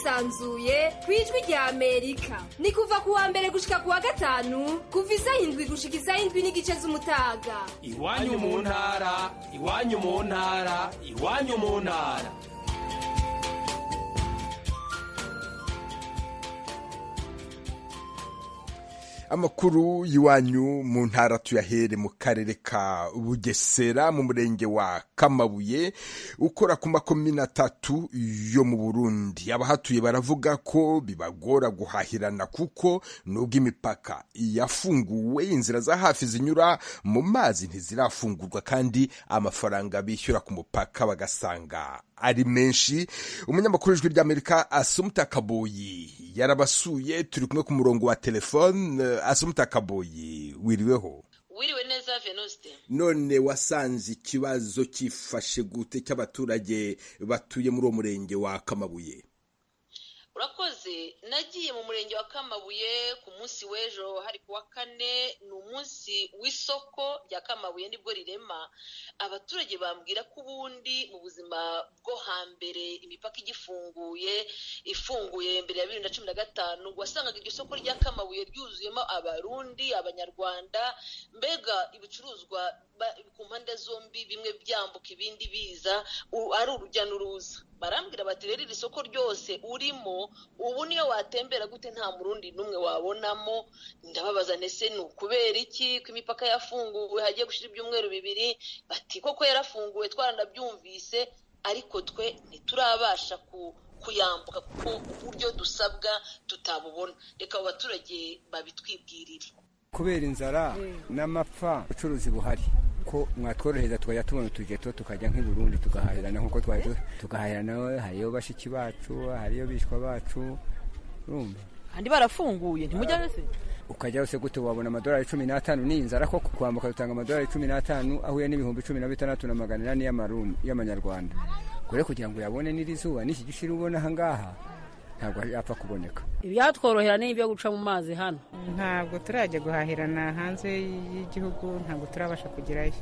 yisanzuye ku ijwi rya amerika ni kuva ku wa mbere gushika ku wa gatanu kuva isaha indwi gushika isaha indwi n'igice z'umutaga iwanyu mu ntara iwanyu mu ntara iwanyu mu ntara amakuru y'iwanyu mu ntara tuyahere mu karere ka bugesera mu murenge wa kamabuye ukora ku makomine atatu yo mu burundi abahatuye baravuga ko bibagora guhahirana kuko nubwo imipaka yafunguwe inzira za hafi zinyura mu mazi ntizirafungurwa kandi amafaranga bishyura ku mupaka bagasanga ari menshi umunyamakuru w'ijwi ry'amerika asumuta kaboyi yarabasuye turi kumwe ku murongo wa telefone asumuta kaboyi wiriweho wiriwe neza venuste none wasanze ikibazo cyifashe gute cy'abaturage batuye muri uwo murenge wa kamabuye urakoze nagiye mu murenge wa kamabuye ku munsi w'ejo hari ku wa kane ni umunsi w'isoko rya kamabuye nibwo rirema abaturage bambwira ko ubundi mu buzima bwo hambere imipaka igifunguye ifunguye mbere ya bibiri na cumi na gatanu wasangaga iryo soko rya kamabuye ryuzuyemo abarundi abanyarwanda mbega ibicuruzwa ku mpande zombi bimwe byambuka ibindi biza ari urujya n'uruza barambwira bati rero iri soko ryose urimo ubu niyo watembera gute nta murundi n'umwe wabonamo ndababaza ndetse ni ukubera iki ko imipaka yafunguwe hagiye gushyira ibyumweru bibiri bati koko yarafunguwe twaranabyumvise ariko twe ntiturabasha ku kuyambuka kuko uburyo dusabwa tutabubona reka abo baturage babitwibwirire kubera inzara n'amapfa ubucuruzi buhari ko mwatworohereza tukajya tubona utugeto tukajya nk'i Burundi tugahahirana nk'uko twari tugahahirana hariyo bashiki bacu hariyo bishwa bacu urumva kandi barafunguye ntimujya wese ukajya wose gute wabona amadolari cumi n'atanu ni inzara ko kwambuka dutanga amadolari cumi n'atanu ahuye n'ibihumbi cumi na bitandatu na magana inani y'amanyarwanda kure kugira ngo uyabone n'iri zuba n'iki gishiri ubona aha ngaha ntabwo yapfa kuboneka ibyatworohera ni ibyo guca mu mazi hano ntabwo turajya guhahirana hanze y'igihugu ntabwo turabasha kugerayo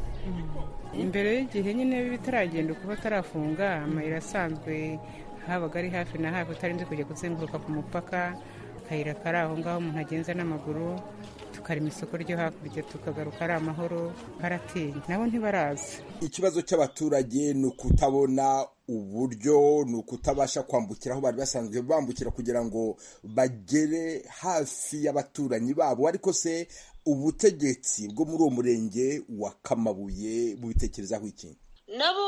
imbere y'igihe nyine bitaragenda ukuba tarafunga amayira asanzwe habaga ari hafi na hafi utarinze kujya kuzenguruka ku mupaka akayira kari aho ngaho umuntu agenza n'amaguru tukarema isoko ryo hakurya tukagaruka ari amahoro baratinya nabo ntibaraza ikibazo cy'abaturage ni ukutabona uburyo ni ukutabasha kwambukira aho bari basanzwe bambukira kugira ngo bagere hafi y'abaturanyi babo ariko se ubutegetsi bwo muri uwo murenge wa kamabuye bubitekerezaho iki nabo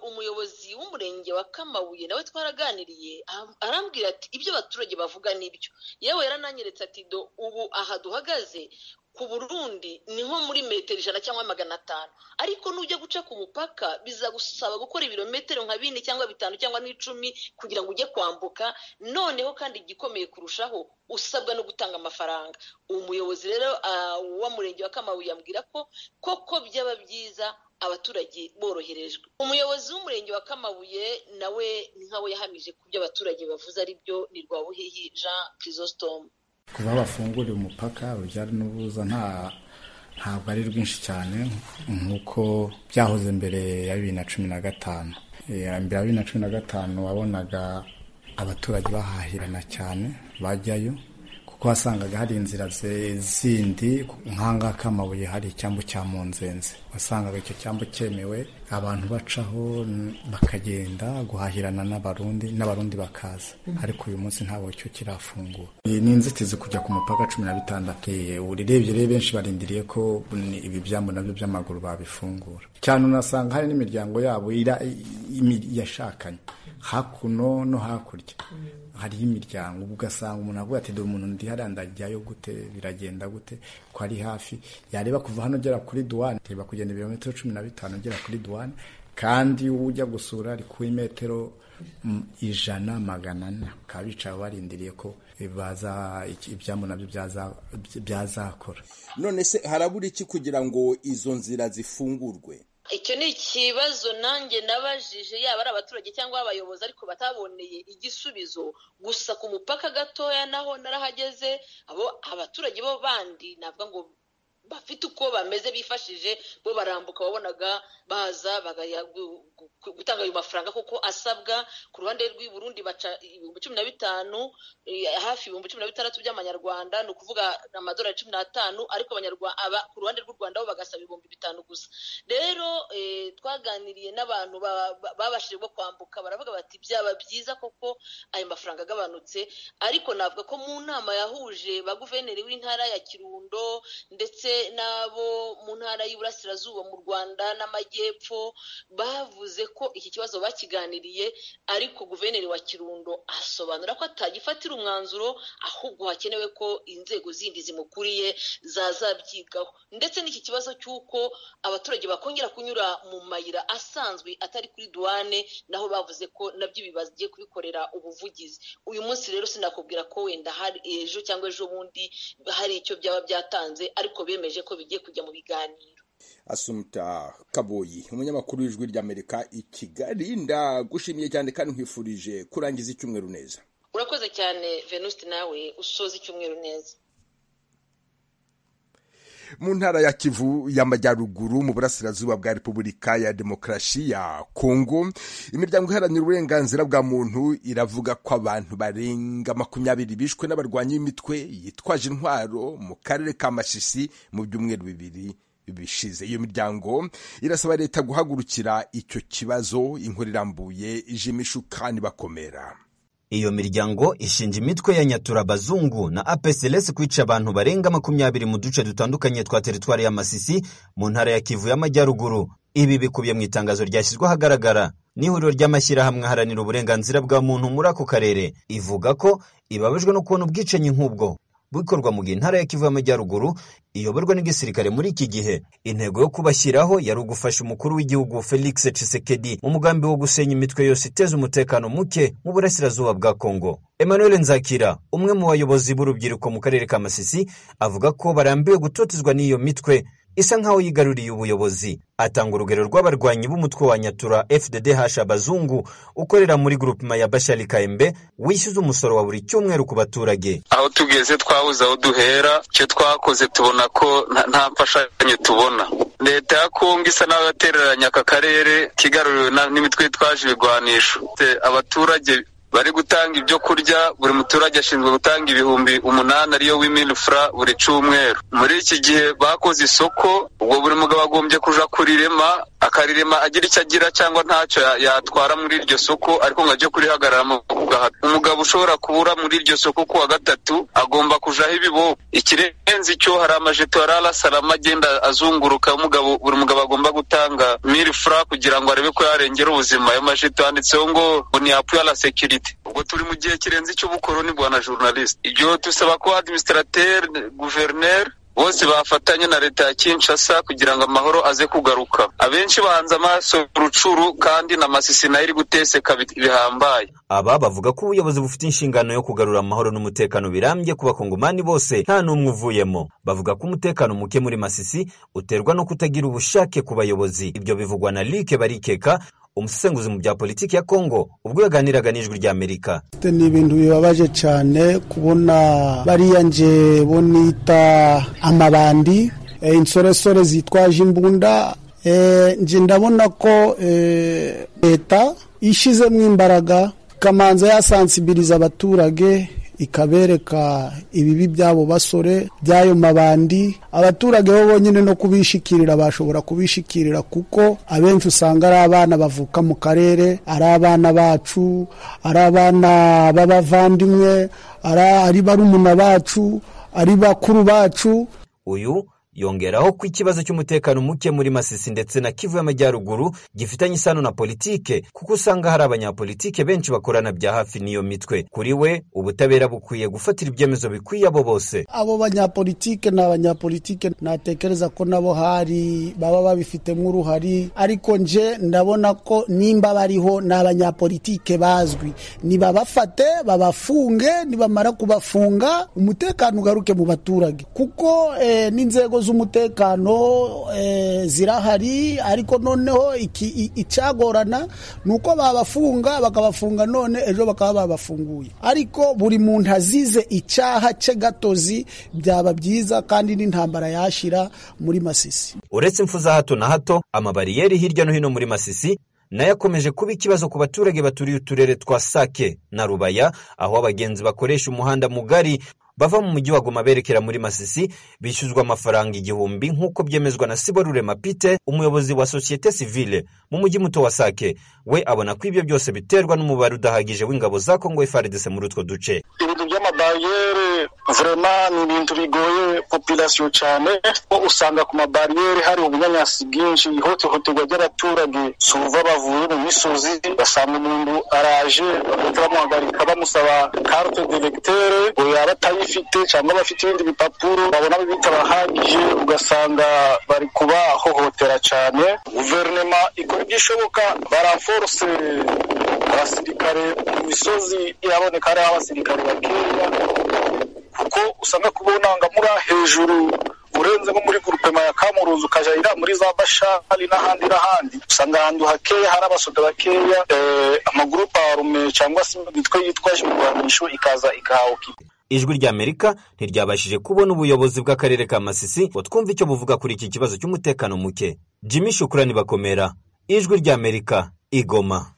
umuyobozi w'umurenge wa kamabuye nawe twaraganiriye arambwira ati ibyo abaturage bavuga nibyo yewe yarananyeretse ati do ubu aha duhagaze ku burundi ni nko muri metero ijana cyangwa magana atanu ariko nujya guca ku mupaka bizagusaba gukora ibirometero nka bine cyangwa bitanu cyangwa n'icumi kugira ngo ujye kwambuka noneho kandi igikomeye kurushaho usabwa no gutanga amafaranga umuyobozi rero w'umurenge wa kamabuye yambwira ko koko byaba byiza abaturage boroherejwe umuyobozi w'umurenge wa kamabuye nawe nkawe yahamije ku byo abaturage bavuze ari byo ni rwabuhihi jean chrysostome kuba bafunguriye umupaka urujya n'uruza ntabwo ari rwinshi cyane nk'uko byahoze mbere ya bibiri na cumi na gatanu mbere ya bibiri na cumi na gatanu wabonaga abaturage bahahirana cyane bajyayo kuko wasangaga hari inzira zindi nk'ahangaha k'amabuye hari icyambu cya munzenze wasangaga icyo cyambu cyemewe abantu bacaho bakagenda guhahirana n'abarundi n'abarundi bakaza ariko uyu munsi ntabwo icyo kirafungura iyi ni inzitizi kujya ku mupaka cumi na bitandatu urirebye rero benshi barindiriye ko ibi byambu nabyo by'amaguru babifungura cyane unasanga hari n'imiryango yabo yashakanye hakuno no hakurya hariho imiryango ugasanga umuntu avuga ati dore umuntu ndi hariya ndajyayo gute biragenda gute ko ari hafi yareba kuva hano ugera kuri duwane reba kugenda ibirometero cumi na bitanu ugera kuri duwane kandi ujya gusura ari ku imetero ijana magana ane bakaba bicaye barindiriye ko ibyambu nabyo byazakora none se harabura iki kugira ngo izo nzira zifungurwe icyo ni ikibazo nanjye nabajije yaba ari abaturage cyangwa abayobozi ariko bataboneye igisubizo gusa ku mupaka gatoya naho narahageze abo abaturage bo bandi navuga ngo bafite uko bameze bifashije bo barambuka wabonaga baza bagaya gu- gu- gutanga ayo mafaranga kuko asabwa ku ruhande rw'i Burundi baca ibihumbi cumi na bitanu eh, hafi ibihumbi cumi na bitandatu by'amanyarwanda ni ukuvuga amadolari cumi n'atanu ariko abanyarwanda aba- ku ruhande rw'u Rwanda bo bagasaba ibihumbi bitanu gusa rero eh, twaganiriye n'abantu ba- ba- babashije bwo kwambuka baravuga bati byaba byiza koko ayo mafaranga agabanutse ariko navuga ko mu nama yahuje ba guverineri w'intara ya kirundo ndetse n'abo mu ntara y'iburasirazuba mu rwanda n'amajyepfo bavuze ko iki kibazo bakiganiriye ariko guverineri wa kirundo asobanura ko atagifatira umwanzuro ahubwo hakenewe ko inzego zindi zimukuriye zazabyigaho ndetse n'iki kibazo cy'uko abaturage bakongera kunyura mu mayira asanzwe atari kuri duwane naho bavuze ko nabyo ibi bagiye kubikorera ubuvugizi uyu munsi rero sinakubwira ko wenda hari ejo cyangwa ejo bundi hari icyo byaba byatanze ariko bemeje ko bigiye kujya mu biganiro asumuta kaboyi umunyamakuru w'ijwi ry'amerika i kigali ndagushimiye cyane kandi nkwifurije kurangiza icyumweru neza urakoze cyane venuste nawe usoza icyumweru neza mu ntara ya kivu y'amajyaruguru mu burasirazuba bwa repubulika ya demokarasi ya kongo imiryango iharanira uburenganzira bwa muntu iravuga ko abantu barenga makumyabiri bishwe n'abarwanyi b'imitwe yitwaje intwaro mu karere ka masisi mu byumweru bibiri bishize iyo miryango irasaba leta guhagurukira icyo kibazo inkuru irambuye ijimishu kandi bakomera Iyo miryango ishinja imitwe ya Nyaturabazungu na APCLS kwica abantu barenga makumyabiri mu duce dutandukanye twa teritwari ya Masisi mu ntara ya Kivu y'Amajyaruguru. Ibi bikubiye mu itangazo ryashyizwe ahagaragara n'ihuriro ry'amashyirahamwe aharanira uburenganzira bwa muntu muri ako karere, ivuga ko ibabajwe no kubona ubwicanyi nk'ubwo bukorwa mu gihe intara ya Kivu y'Amajyaruguru iyoborwa n'igisirikare muri iki gihe. Intego yo kubashyiraho yari ugufasha umukuru w'igihugu Felix Tshisekedi mu mugambi wo gusenya imitwe yose iteza umutekano muke mu burasirazuba bwa Kongo. Emmanuel Nzakira, umwe mu bayobozi b'urubyiruko mu karere ka Masisi, avuga ko barambiwe gutotezwa n'iyo mitwe isa nkaho yigaruriye ubuyobozi. Atanga urugero rw'abarwanyi b'umutwe wa Nyatura FDDH abazungu ukorera muri grupema ya Bashali Kaembe wishyuza umusoro wa buri cyumweru ku baturage. aho tugeze twabuze aho duhera icyo twakoze tubona ko nta- nta mfashanyo tubona leta ya kongo isa n'abatereranya aka karere kigaruriwe na- n'imitwe yitwaje ibigwanisho Te- abaturage bari gutanga ibyo kurya buri muturage ashinzwe gutanga ibihumbi umunani ariyo w'imilifura buri cyumweru muri iki gihe bakoze isoko ubwo buri mugabo agombye kuja kurirema akarirema agira icyo agira cyangwa ntacyo ya- yatwara muri iryo soko ariko ngo ajye kurihagararamo ku gahato umugabo ushobora kubura muri iryo soko ku wa gatatu agomba kujaho ibiboko ikirenze icyo hari amajeto ya rarasarama agenda azunguruka umugabo buri mugabo agomba gutanga mili fura kugira ngo arebe ko yarengera ubuzima ayo majeto yanditseho ngo ngo ni apu ya la sekirite ubwo turi mu gihe kirenze icy'ubukoroni bwa na journaliste ibyo dusaba ko administrateri guverineri bose bafatanya na leta ya Kinshasa kugira ngo amahoro aze kugaruka abenshi bahanze amaso rucuru kandi na masisi nayo iri guteseka bi- bihambaye Aba bavuga ko ubuyobozi bufite inshingano yo kugarura amahoro n'umutekano birambye ku bakongomani bose nta n'umwe uvuyemo. Bavuga ko umutekano muke muri Masisi uterwa no kutagira ubushake ku bayobozi. Ibyo bivugwa na Luc Barikeka, umusesenguzi mu bya politiki ya Kongo ubwo yaganiraga n'ijwi rya Amerika. ni ibintu bibabaje cyane kubona bariya nje bo nita amabandi eh, insoresore zitwaje imbunda eh, nje ndabona ko eh, leta ishyizemo imbaraga ikamanza yasansibiriza abaturage ikabereka ibibi by'abo basore by'ayo mabandi abaturage bo bonyine no kubishikirira bashobora kubishikirira kuko abenshi usanga ari abana bavuka mu karere ari abana bacu ari abana b'abavandimwe ari- ari barumuna bacu ari bakuru bacu Uyu yongeraho ko ikibazo cy'umutekano muke muri Masisi ndetse na Kivu y'Amajyaruguru gifitanye isano na politike kuko usanga hari abanyapolitike benshi bakorana bya hafi n'iyo mitwe. Kuri we ubutabera bukwiye gufatira ibyemezo bikwiye abo bose. abo banyapolitike ni abanyapolitike natekereza ko nabo hari baba babifitemo uruhari ariko nje ndabona ko nimba bariho ni abanyapolitike bazwi nibabafate babafunge nibamara kubafunga umutekano ugaruke mu baturage kuko eh, n'inzego z'umutekano eh, zirahari ariko noneho iki- i- icyagorana ni uko babafunga bakabafunga none ejo bakaba babafunguye ariko buri muntu azize icyaha cye gatozi byaba byiza kandi n'intambara yashira muri masisi uretse impfu za hato na hato amabariyeri hirya no hino muri masisi nayo akomeje kuba ikibazo ku baturage baturiye uturere twa sake na rubaya aho abagenzi bakoresha umuhanda mugari bava mu mujyi wa goma berekera muri masisi bishyuzwa amafaranga igihumbi nk'uko byemezwa na siborurema pite umuyobozi wa sosiyete sivile mu mujyi muto wa sake we abona ko ibyo byose biterwa n'umubare udahagije w'ingabo za kongo frdc muri utwo duce ibintu by'amabariyeri vurema ni ibintu bigoye populasiyo cyane kuko usanga ku mabariyeri hari ubunyanyasi bwinshi ihohoterwa ry'abaturage suva bavuye mu misozi basanga umuntu araje bagahita bamuhagarika bamusaba carte directere ngo yaba atayifite cyangwa abafite ibindi bipapuro babona bitabahagije ugasanga bari kubahohotera cyane guverinema ikora ibyishoboka baraforse abasirikare mu misozi iraboneka hariho abasirikare bakeya kuko usanga ku bunangamura hejuru urenze nko muri gurupema ya kamuruzi ukajya ira muri za bashari n'ahandi n'ahandi usanga ahantu hakeya hari abasoda bakeya eh, amagurupe arume cyangwa se imitwe yitwaje imirwanisho ikaza ikahahuka ijwi ry'amerika ntiryabashije kubona ubuyobozi bw'akarere ka masisi ngo twumve icyo buvuga kuri iki kibazo cy'umutekano muke jimmy shukurani bakomera ijwi ry'amerika igoma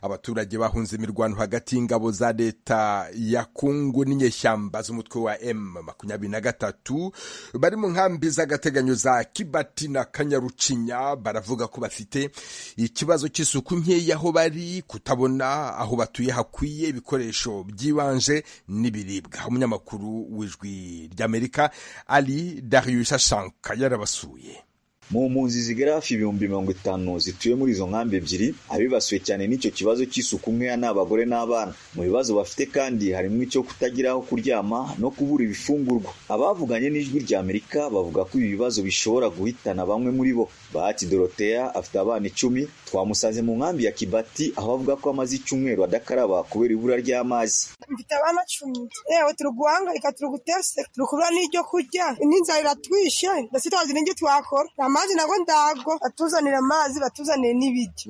abaturage bahunze imirwano hagati y'ingabo za leta ya kungu n'inyeshyamba z'umutwe wa m makumyabiri na gatatu bari mu nkambi z'agateganyo za kibati na kanyarucinya baravuga ko bafite ikibazo cy'isuku nkeya aho bari kutabona aho batuye hakwiye ibikoresho byibanje n'ibiribwa umunyamakuru w'ijwi ry'amerika ali darius ashanka yarabasuye mu mpunzi zigera hafi ibihumbi mirongo itanu zituye muri izo nkambi ebyiri abibasiwe cyane n'icyo kibazo cy'isuku nkeya ni abagore n'abana mu bibazo bafite kandi harimo icyo kutagira aho kuryama no kubura ibifungurwa abavuganye n'ijwi rya amerika bavuga ko ibi bibazo bishobora guhitana bamwe muri bo bahati doroteya afite abana icumi twamusanze mu nkambi ya kibati aho avuga ko amaze icyumweru adakaraba kubera ibura ry'amazi mfite abana cumi yewe turi guhangayika turi guteseka turi kubura n'ibyo kurya n'inzara iratwishe ndetse tutazi n'ibyo twakora amazi nabwo ndago batuzanira amazi batuzanire n'ibiryo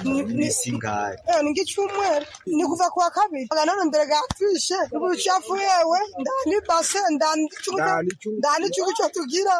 yewe ni nk'icyumweru ni kuva ku wa kabiri aga none mbere gatwishe ubu ubucafu yewe ndani base ndani icyugu cyo- ndani icyugu cyo tugira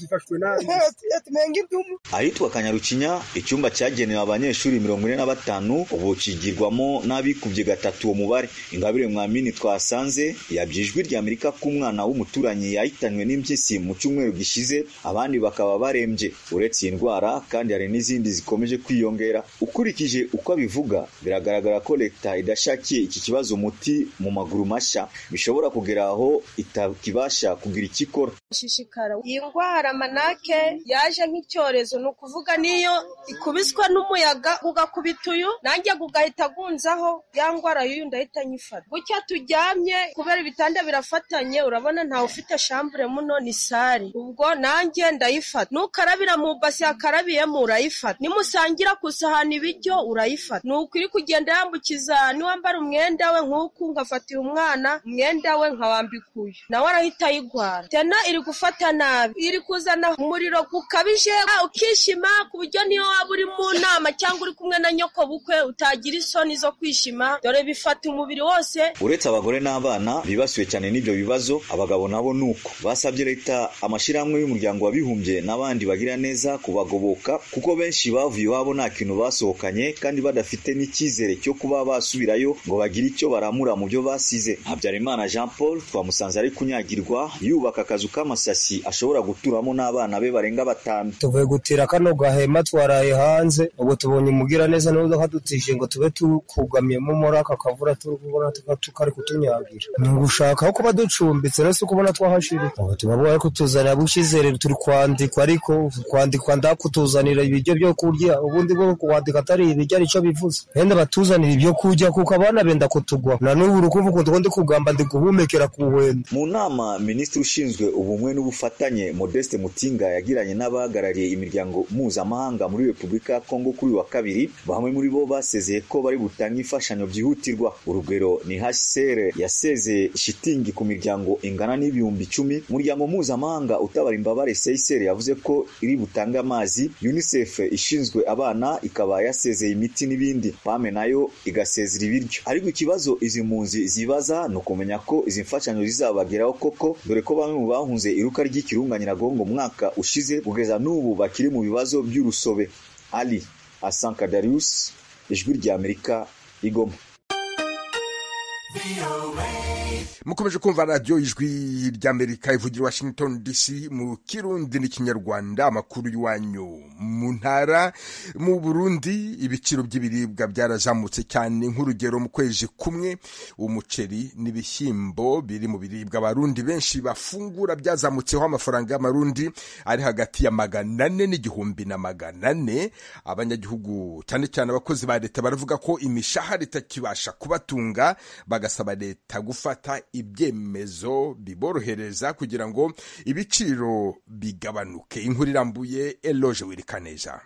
yewe tumenya nk'ibyumu ahitwa kanyarukinya icyumba cyagenewe abanyeshuri mirongo ine na batanu ubu kigirwamo n'abikubye gatatu uwo mubare ingabire mwamini twasanze yabye ijwi ry'amerika ko umwana w'umuturanyi yahitanywe n'impyisi mu cyumweru gishize abandi bakaba barembye uretse iyi ndwara kandi hari n'izindi zikomeje kwiyongera ukurikije uko abivuga biragaragara ko leta idashakiye iki kibazo umuti mu maguru mashya bishobora kugera aho itakibasha kugira icyo ikora gushishikara iyi ndwara manake yaje nk'icyorezo ni ukuvuga niyo ikubiswa n'umuyaga ugakubita uyu nanjye ugahita agunzaho ya ndwara y'uyu ndahita nyifata gutya turyamye kubera ibitanda birafatanye urabona ntawe ufite shambure muno ni sari ubwo nanjye ndayifata nukarabira mu basi yakarabiyemo urayifata nimusangira ku isahani ibiryo urayifata nuko iri kugenda yambukiza niwambara umwenda we nk'uku ngafatira umwana umwenda we nkawambika uyu nawe arahita ayigwara tena iri gufata nabi iri kuzana umuriro gukabije ah, ukishima ku buryo niyo waba uri mu nama cyangwa uri kumwe na nyoko bukwe utagira isoni zo kwishima dore bifata umubiri wose uretse abagore n'abana bibasiwe cyane n'ibyo bibazo abagabo nabo ni uko basabye leta amashyirahamwe y'umuryango w'abibumbye n'abandi bagira neza kubagoboka kuko benshi bavuye iwabo nta kintu basohokanye kandi badafite n'icyizere cyo kuba basubirayo ngo bagire icyo baramura mu byo basize habyarimana jean paul twamusanze ari kunyagirwa yubaka akazu k'amasasi ashobora guturamo n'abana be barenga batanu tuvuye gutira kano gahema twaraye hanze ubu tubonye umugira neza n'ubudodo kadutije ngo tube tukugamyemo muri aka kavura turi kubona tuba tukari kutunyagira ni ugushaka aho kuba ducumbitse no si ukubona twahashiri ubu tuba bari kutuzanira bushyizere turi kwandikwa ariko kwandikwa ndakutuzanira ibiryo byo kurya ubundi bwo kuwandika atari ibiryo ari cyo bivuze wenda batuzanira ibyo kurya kuko abana benda kutugwa na n'ubu uri kumva ukuntu ndi kugamba ndi guhumekera ku wenda mu nama minisitiri ushinzwe ubumwe ubumwe n'ubufatanye modeste mutinga yagiranye n'abahagarariye imiryango mpuzamahanga muri repubulika ya kongo kuri uyu wa kabiri bamwe muri bo basezeye ko bari gutanga imfashanyo byihutirwa urugero ni hcr yasezeye shitingi ku miryango ingana n'ibihumbi icumi umuryango mpuzamahanga utabara imbabare csr yavuze ko iri butange amazi unicef ishinzwe abana ikaba yasezeye imiti n'ibindi pame nayo igasezera ibiryo ariko ikibazo izi mpunzi zibaza ni ukumenya ko izi mfashanyo zizabageraho koko dore ko bamwe mu bahunze iruka ry'ikirunga nyiragongo mu mwaka ushize kugeza n'ubu bakiri mu bibazo by'urusobe ali asanka darius ijwi rya amerika igoma mukomeje kumva radiyo ijwi ry'amerika ivugira washington dc mu kirundi n'ikinyarwanda amakuru y'iwanyu mu ntara mu burundi ibiciro by'ibiribwa byarazamutse cyane nk'urugero mu kwezi kumwe umuceri n'ibishyimbo biri mu biribwa abarundi benshi bafungura byazamutseho amafaranga y'amarundi ari hagati ya magana ane n'igihumbi na magana ane abanyagihugu cyane cyane abakozi ba leta baravuga ko imishahara itakibasha kubatunga bagasaba leta gufata ibyemezo biborohereza kugira ngo ibiciro bigabanuke inkuru irambuye eloge wirikaneza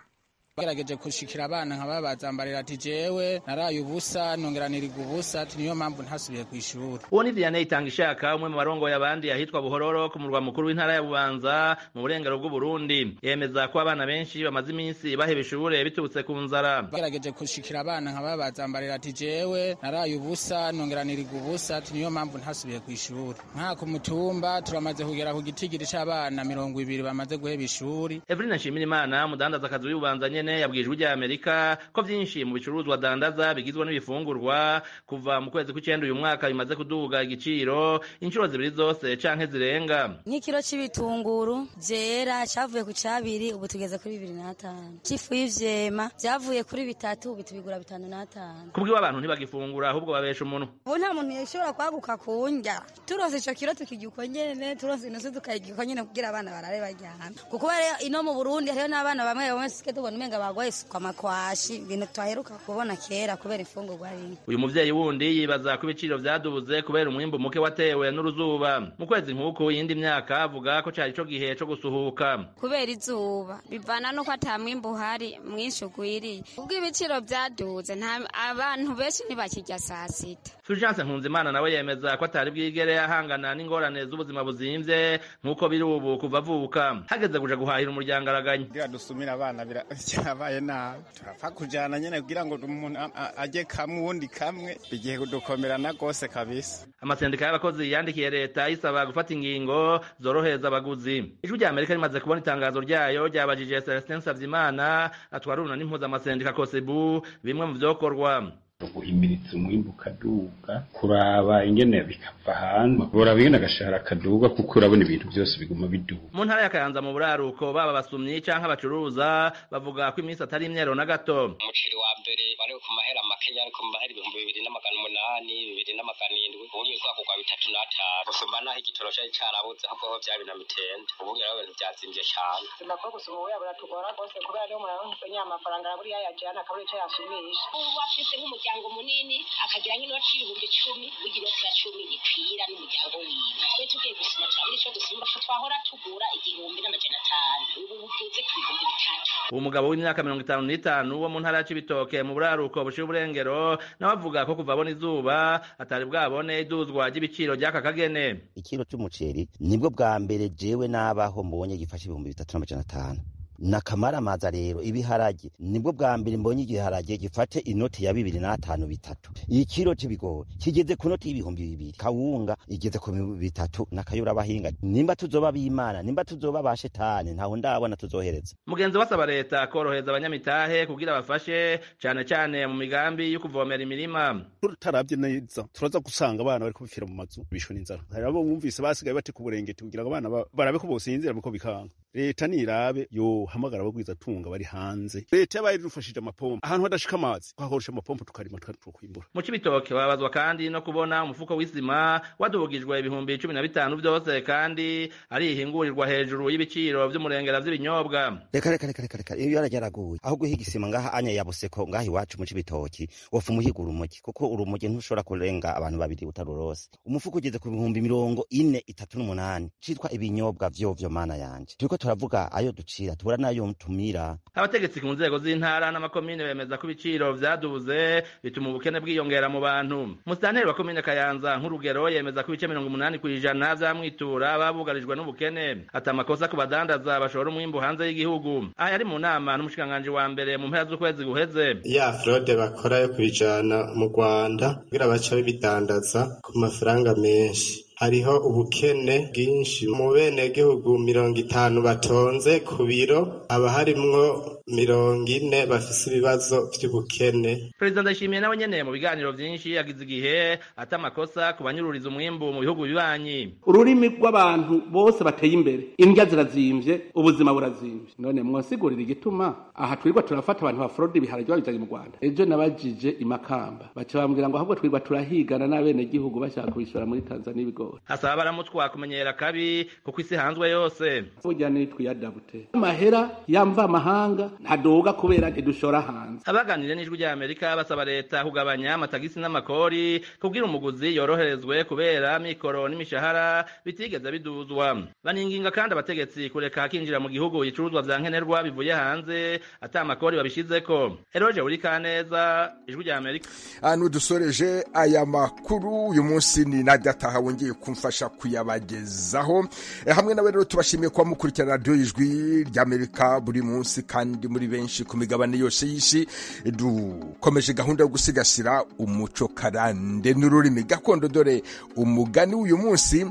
gerageje gushikira abana nkaba bazambarira ati jewe naraye ubusa nongeranirwa ubusa ati niyo mpamvu ntasubiye ku ishuri uwo ni Diane Itangishaka umwe mu barongoye abandi yahitwa Buhororo ku murwa mukuru w'intara ya Bubanza mu burengero bw'u Burundi yemeza ko abana benshi bamaze iminsi baheba ishure biturutse ku nzara gerageje gushikira abana nkaba bazambarira ati jewe naraye ubusa nongeranirwa ubusa ati niyo mpamvu ntasubiye ku ishuri nka ku mutumba turamaze kugera ku gitigiri c'abana mirongo ibiri bamaze guheba ishuri Evelina Nshimirimana umudandaza akazi w'Ububanza nyene nyene yabwirijwe ijya Amerika ko vyinshi mu bicuruzwa dandaza bigizwe n'ibifungurwa kuva mu kwezi kw'icenda uyu mwaka bimaze kuduga igiciro inshuro zibiri zose canke zirenga nk'ikiro c'ibitunguru vyera cavuye ku cabiri ubu tugeze kuri bibiri n'atanu c'ifu y'ivyema vyavuye kuri bitatu ubu tubigura bitanu n'atanu kubwiwe abantu ntibagifungura ahubwo babesha umuntu ubu nta muntu yashobora kwaguka kundya turose ico kiro tukirya uko nyene turose inusu tukayirya uko nyene kugira abana barare baryamye kuko rero ino mu Burundi hariho n'abana bamwe bamwe sike tubona umenga bagwaye isuku amakwashi ibintu twaheruka kubona kera kubera imfungurwa rimwe uyu muvyeyi wundi yibaza ko ibiciro vyadubuze kubera umwimbu muke watewe n'uruzuba mu kwezi nk'uku yindi myaka avuga ko cari co gihe co gusuhuka kubera izuba bivana n'uko ata mwimbu uhari mwinshi ugwiriye ubwo ibiciro vyaduze nta- abantu benshi ntibakirya saa sita Fulgence Nkunzimana nawe yemeza ko atari bwigere ahangana n'ingorane z'ubuzima buzimvye nk'uko biri ubu kuva avuka hageze kuja guhahira umuryango araganya kugira dusumire abana bira- byabaye nabi turapfa kujana nyene kugira ngo umuntu a- a- ajye kamwe uwundi kamwe bigiye kudukomerana rwose kabisa amasendika y'abakozi yandikiye leta isaba gufata ingingo zorohereza abaguzi ijwi rya amerika rimaze kubona itangazo ryayo ryabajije celestin savyimana atwara uruna n'impuzamasendika kosebu bimwe mu vyokorwa guhimiriza umwimbu ukaduga kuraba ingene bikava hanze uraba ingene agashahara kaduga kuko urabona ibintu byose biguma biduga mu ntara ya kayanza mu buraruko baba abasumyi canke abacuruza bavuga ko iminsi atari imyero na gato umuceri wa mbere wari ku mahera makeya ariko mu mahera ibihumbi bibiri n'amagana umunani bibiri n'amagana indwi ubu nyuzwa kugwa bitatu n'atanu gusumba n'aho igitoro cari carabuze ahubwo ho vyari na mitende ubu ngera ibintu vyazimvye cane sinakora gusoma ubu biratugora rwose kubera niyo umuntu arabona nyine amafaranga arabura iyo yajyana akabura icyo yasumisha uba afise nk'umuryango munini akagira nk'inoti y'ibihumbi cumi ugira oti ya cumi ikwira n'umuryango wiwe twe tugiye gusoma turabura ico dusuma twahora tugura igihumbi n'amajana atanu ubu bugeze ku bihumbi bitatu uwo mugabo w'imyaka mirongo itanu n'itanu wo mu ntara ya cibitoke mu buraruko bushiye uburengero nawe avuga ko kuva abona izuba atari bwabone iduzwa ry'ibiciro ry'aka kagene ikiro cy'umuceri nibwo bwa mbere jewe nabaho mbonye gifashe ibihumbi bitatu n'amajana atanu nakamaramaza rero ibiharage nibwo bwa mbere mbonye igiharage gifate inoti ya bibiri n'atanu bitatu ikiro c'ibigori kigeze ku noti y'ibihumbi bibiri kawunga igeze ku bihumbi bitatu n'akayura abahinga nimba tuzoba b'imana nimba tuzoba ba shetani ntaho ndabona tuzohereza mugenzi we asaba leta korohereza abanyamitahe kugira bafashe cane cane mu migambi yo kuvomera imirima tutarabye neza turaza gusanga abana bari kubipfira mu mazu bishwe n'inzara hari abo bumvise basigaye bati ku burengeti kugira ngo abana ba- barabe ko bosinzira muko bikanga leta nirabe yo uhamagara abagwizatunga bari hanze leta yabaye idufashije amapompo ahantu hadashika amazi twakoresha amapompo tukarima tukwimbura mu cibitoke babazwa kandi no kubona umufuko w'isima wadubugijwe ibihumbi icumi na bitanu byose kandi ari ihingurirwa hejuru y'ibiciro vy'umurengera vy'ibinyobwa reka reka reka reka reka iyo yarajya araguye aho guhiga isima ngaha anya yabuse ko ngaha iwacu mu cibitoki wofa umuhiga urumogi kuko urumogi ntushobora kurenga abantu babiri utarurose umufuko ugeze ku bihumbi mirongo ine itatu n'umunani citwa ibinyobwa vyovyo mana yanje turiko turavuga ayo ducira tubura n'ayo tumira abategetsi ku nzego z'intara n'amakomine bemeza ko ibiciro vyaduze bituma ubukene bwiyongera mu bantu musitanteri wa komine kayanza nk'urugero yemeza ko ibice mirongo umunani ku ijana vy'amwitura babugarijwe n'ubukene ati amakosa ku badandaza bashora umwimbu hanze y'igihugu aha yari mu nama n'umushikiranganji wa mbere mu mpera z'ukwezi guheze ya frode bakora yo kubijana mu rwanda kugira baca bibidandaza ku mafaranga menshi hariho ubukene bwinshi mu benegihugu mirongo itanu batonze ku biro haba harimwo mirongo ine bafise ibibazo vy'ubukene perezida ndayishimiye nawe nyene mu biganiro vyinshi yagize igihe ata amakosa ku banyururiza umwimbu mu bihugu bibanyi ururimi rw'abantu bose bateye imbere indya zirazimvye ubuzima burazimvye none mwosigurira igituma aha twirwa turafata abantu ba frodi ibiharage babizanye mu rwanda ejo nabajije imakamba baca bambwira ngo ahubwo twirwa turahigana n'abenegihugu bashaka kubishora muri tanzania ibigo hasaba abaramutwa kumenyera kabi kuko isi hanzwe yose burya nitwiyadabute amahera yamva amahanga ntadoga kubera ntidushora hanze abaganiriye n'ijwi rya amerika basaba leta kugabanya amatagisi n'amakori kubwira umuguzi yoroherezwe kubera mikoro n'imishahara bitigeze biduzwa baninginga kandi abategetsi kureka hakinjira mu gihugu ibicuruzwa vya nkenerwa bivuye hanze ata amakori babishizeko eroje urikaneza ijwi rya amerika ahantu dusoreje aya makuru uyu munsi ni nadia taha wongeye kumfasha kuyabagezaho E, hamwe nawe rero tubashimiye kuba mukurikirana radiyo ijwi ry'amerika buri munsi kandi muri benshi ku migabane yose y'isi dukomeje gahunda yo gusigasira umuco karande n'ururimi gakondo dore umugani w'uyu munsi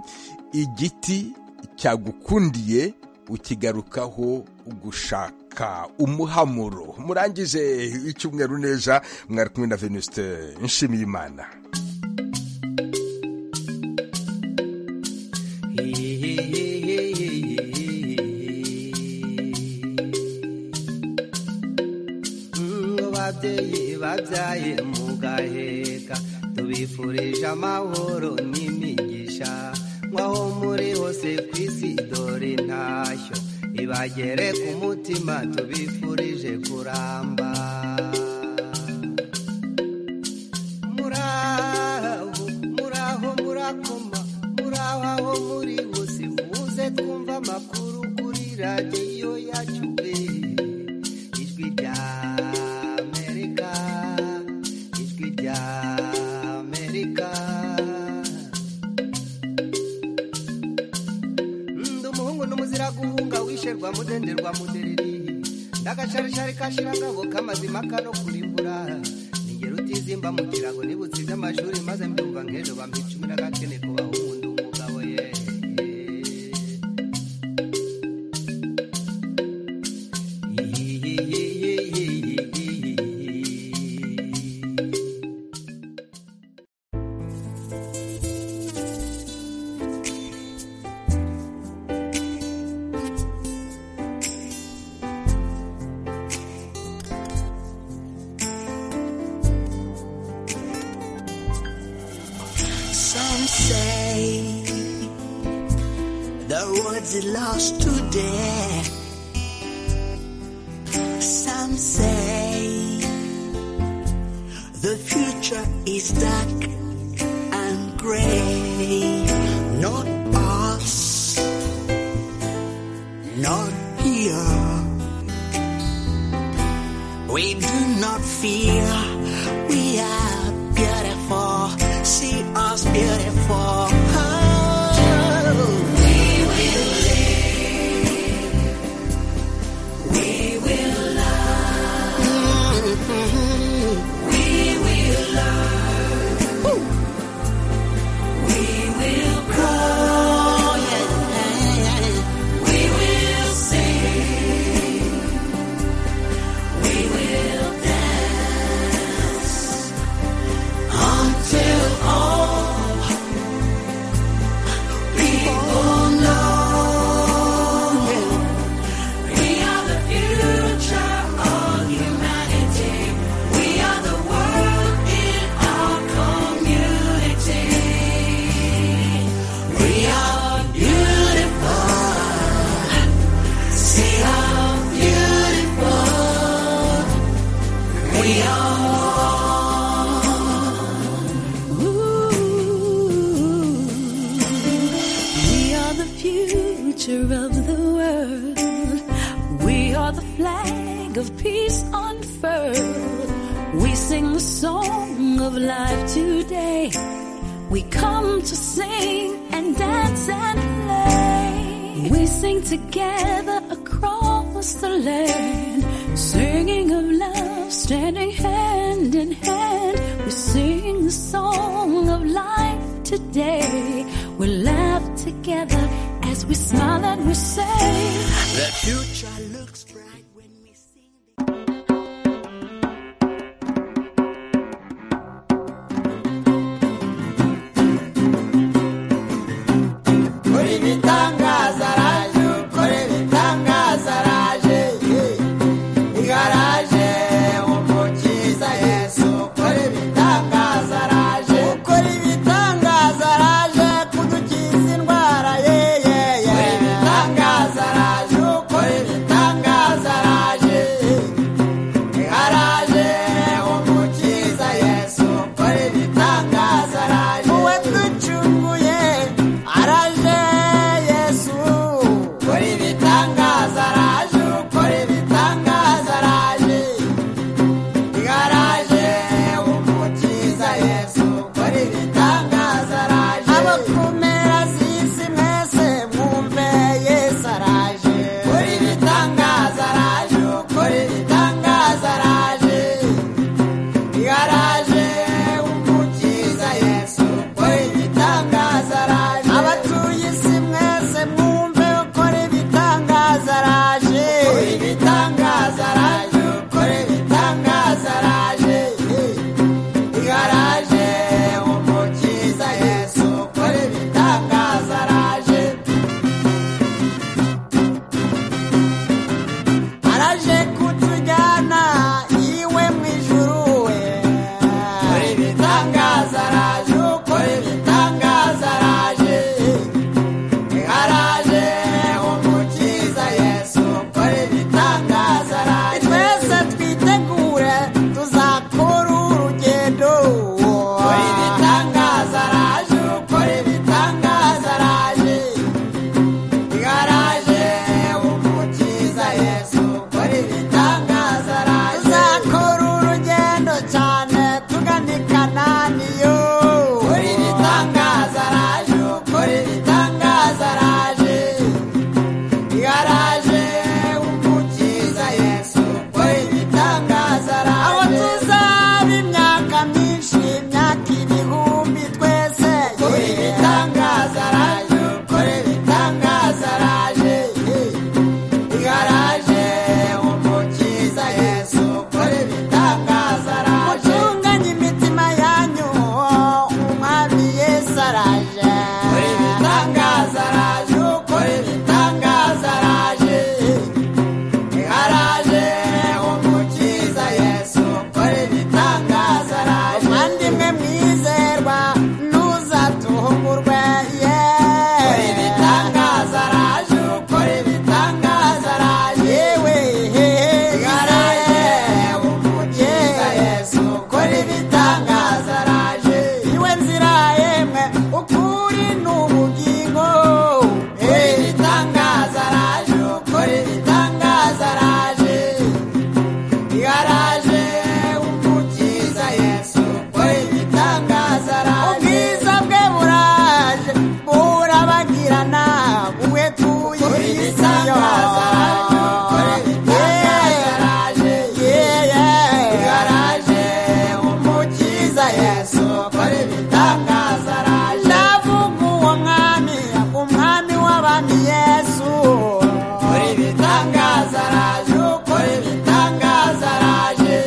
igiti cyagukundiye ukigarukaho gushaka umuhamuro murangije icyumweru neza mwari kumwe na venuste nshimiyimana ababyeyi babyaye mu gaheka tubifurije amahoro n'imigisha nk'aho muri hose ku isi dore ntashyo ibagere ku mutima tubifurije kuramba muraho muraho murakoma muraho aho muri hose muze twumva amakuru kuri radiyo yacu ijwi rya gushirwa mudenderwa mudereri ndakasharishari kashirangabo kamazima kano kurimbura ningero utizimba mu kirago nibutse iby'amashuri maze mbyumva nk'ejo bamba icumi n'agakene ku bahundu umugabo ye Some say the words he lost today. Some say the future is dark and gray. Not us, not here. We do not fear. We are beautiful. See us beautiful. We will live. We will love. We will love. We will grow. We will sing. We will dance. of today. We come to sing and dance and play. We sing together across the land, singing of love, standing hand in hand. We sing the song of life today. We laugh together as we smile and we say, The future looks bright. kora ibitangaza araje kora ibitangaza araje igaraje umukiza yesu kora ibitangaza araje kora ibitangaza araje kudukiza indwara yeyeye kora ibitangaza araje kora ibitangaza araje igaraje umukiza yesu kora ibitangaza araje uwe ducunguye araje yesu kora ibitangaza araje kora ibitangaza araje igaraje umukiza yesu kora ibitangaza araje abo ku mpera z'isi mwese mwumve yesu araje kora ibitangaza araje kora ibitangaza araje igaraje umukiza yesu kora ibitangaza araje abatuye isi mwese mwumve ukora ibitangaza araje ukora ibitangaza araje ukora ibitangaza araje igaraje umukiza yesu ukora ibitangaza araje araje kutujyana iwe mu ijuru we kora ibitangaza araje ukora ibitangaza araje araje umukiza yesu ukora ibitangaza araje twese twitegure tuzakora urugendo kora ibitangaza araje ukora ibitangaza araje araje umukiza yesu ukora ibitangaza araje tuzakora urugendo cyane tugana i kananiyo ukora ibitangaza araje ukora ibitangaza araje araje umukiza yesu ukora ibitangaza araje aho tuzaba imyaka myinshi imyaka ibihumbi twese ukora ibitangaza araje ukora ibitangaza araje igaraje umukiza yesu ukore ibitangaza araje mutunganye imitima yanyu umwami yesu araje ukore ibitangaza araje ukore ibitangaza araje igaraje umukiza yesu ukore ibitangaza araje umwandimwe mwizerwa ntuzatuhungurwe yeee ibitangaza araje ukora ibitangaza araje yewe igaraje umukiza yesu ukora ibitangaza araje iwe nzira yemwe ukuri n'ubugingo ukora ibitangaza araje ukora ibitangaza araje igaraje umukiza yesu ukora ibitangaza araje ubwiza bwe buraje burabagirana ubwe tuye isi igaraje umukiza yesu ukora ibitangaza araje ndavuga uwo mwami umwami w'abami yesu ukora ibitangaza araje ukora ibitangaza araje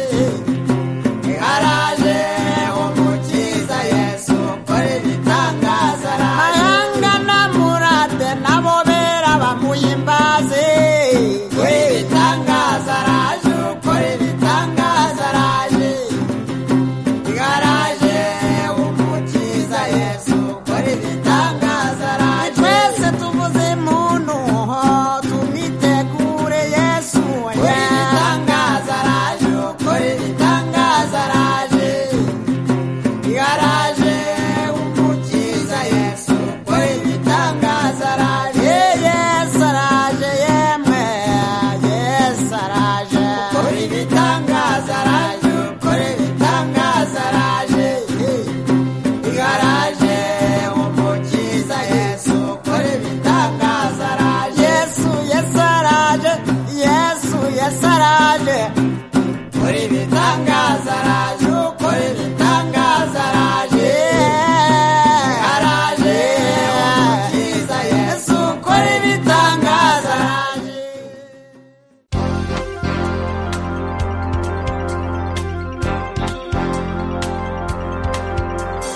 igaraje umukiza yesu ukora ibitangaza araje mahanga namurate nabo bera bamuhimbaze ukora ibitangaza araje ukora ibitangaza araje igaraje umukiza yesu ukora ibitangaza araje twese tuvuze muntu tumwitegure yesu ukora ibitangaza araje ukora ibitangaza araje igaraje